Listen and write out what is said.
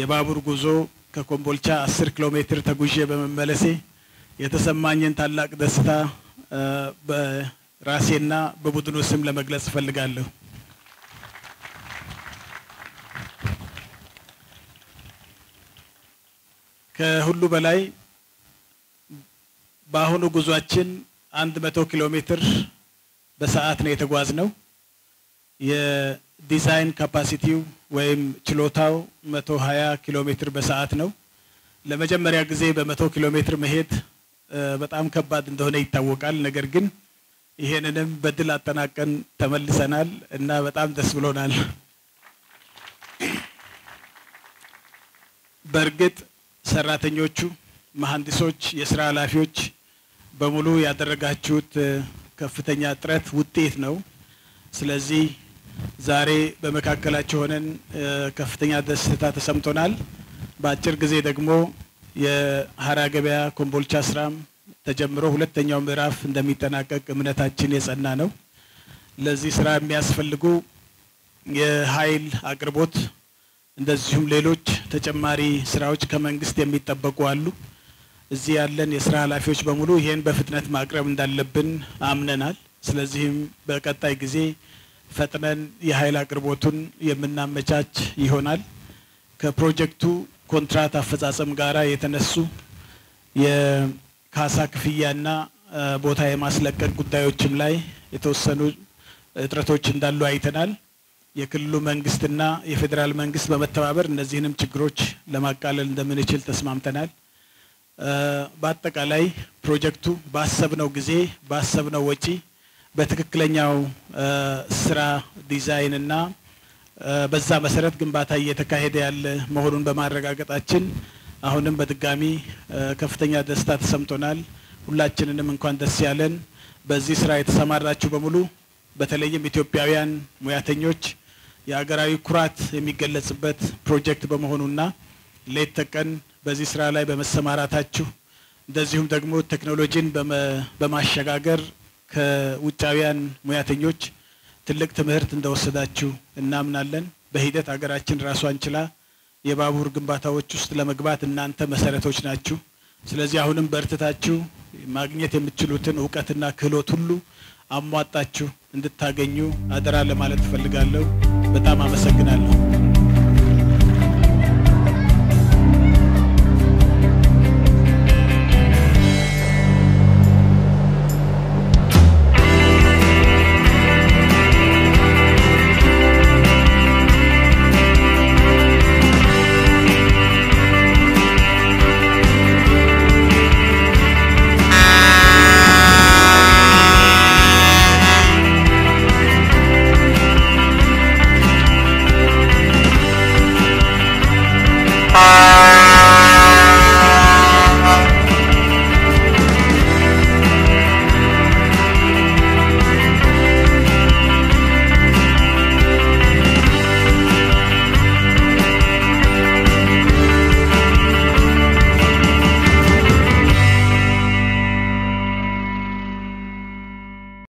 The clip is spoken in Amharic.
የባቡር ጉዞ ከኮምቦልቻ 10 ኪሎ ሜትር ተጉዤ በመመለሴ የተሰማኝን ታላቅ ደስታ በራሴና በቡድኑ ስም ለመግለጽ እፈልጋለሁ። ከሁሉ በላይ በአሁኑ ጉዟችን አንድ መቶ ኪሎ ሜትር በሰዓት ነው የተጓዝነው። የዲዛይን ካፓሲቲው ወይም ችሎታው መቶ ሀያ ኪሎ ሜትር በሰዓት ነው። ለመጀመሪያ ጊዜ በመቶ ኪሎ ሜትር መሄድ በጣም ከባድ እንደሆነ ይታወቃል። ነገር ግን ይሄንንም በድል አጠናቀን ተመልሰናል እና በጣም ደስ ብሎናል። በእርግጥ ሰራተኞቹ፣ መሐንዲሶች፣ የስራ ኃላፊዎች በሙሉ ያደረጋችሁት ከፍተኛ ጥረት ውጤት ነው። ስለዚህ ዛሬ በመካከላቸው ሆነን ከፍተኛ ደስታ ተሰምቶናል። በአጭር ጊዜ ደግሞ የሀራ ገበያ ኮምቦልቻ ስራም ተጀምሮ ሁለተኛው ምዕራፍ እንደሚጠናቀቅ እምነታችን የጸና ነው። ለዚህ ስራ የሚያስፈልጉ የኃይል አቅርቦት እንደዚሁም ሌሎች ተጨማሪ ስራዎች ከመንግስት የሚጠበቁ አሉ። እዚህ ያለን የስራ ኃላፊዎች በሙሉ ይህን በፍጥነት ማቅረብ እንዳለብን አምነናል። ስለዚህም በቀጣይ ጊዜ ፈጥነን የኃይል አቅርቦቱን የምናመቻች ይሆናል። ከፕሮጀክቱ ኮንትራት አፈጻጸም ጋራ የተነሱ የካሳ ክፍያና ቦታ የማስለቀቅ ጉዳዮችም ላይ የተወሰኑ እጥረቶች እንዳሉ አይተናል። የክልሉ መንግስትና የፌዴራል መንግስት በመተባበር እነዚህንም ችግሮች ለማቃለል እንደምንችል ተስማምተናል። በአጠቃላይ ፕሮጀክቱ ባሰብነው ጊዜ ባሰብነው ወጪ በትክክለኛው ስራ ዲዛይን እና በዛ መሰረት ግንባታ እየተካሄደ ያለ መሆኑን በማረጋገጣችን አሁንም በድጋሚ ከፍተኛ ደስታ ተሰምቶናል። ሁላችንንም እንኳን ደስ ያለን። በዚህ ስራ የተሰማራችሁ በሙሉ በተለይም ኢትዮጵያውያን ሙያተኞች የሀገራዊ ኩራት የሚገለጽበት ፕሮጀክት በመሆኑና ሌት ተቀን በዚህ ስራ ላይ በመሰማራታችሁ እንደዚሁም ደግሞ ቴክኖሎጂን በማሸጋገር ከውጫውያን ሙያተኞች ትልቅ ትምህርት እንደወሰዳችሁ እናምናለን። በሂደት ሀገራችን ራሷን ችላ የባቡር ግንባታዎች ውስጥ ለመግባት እናንተ መሰረቶች ናችሁ። ስለዚህ አሁንም በርትታችሁ ማግኘት የምትችሉትን እውቀትና ክህሎት ሁሉ አሟጣችሁ እንድታገኙ አደራ ለማለት እፈልጋለሁ። በጣም አመሰግናለሁ።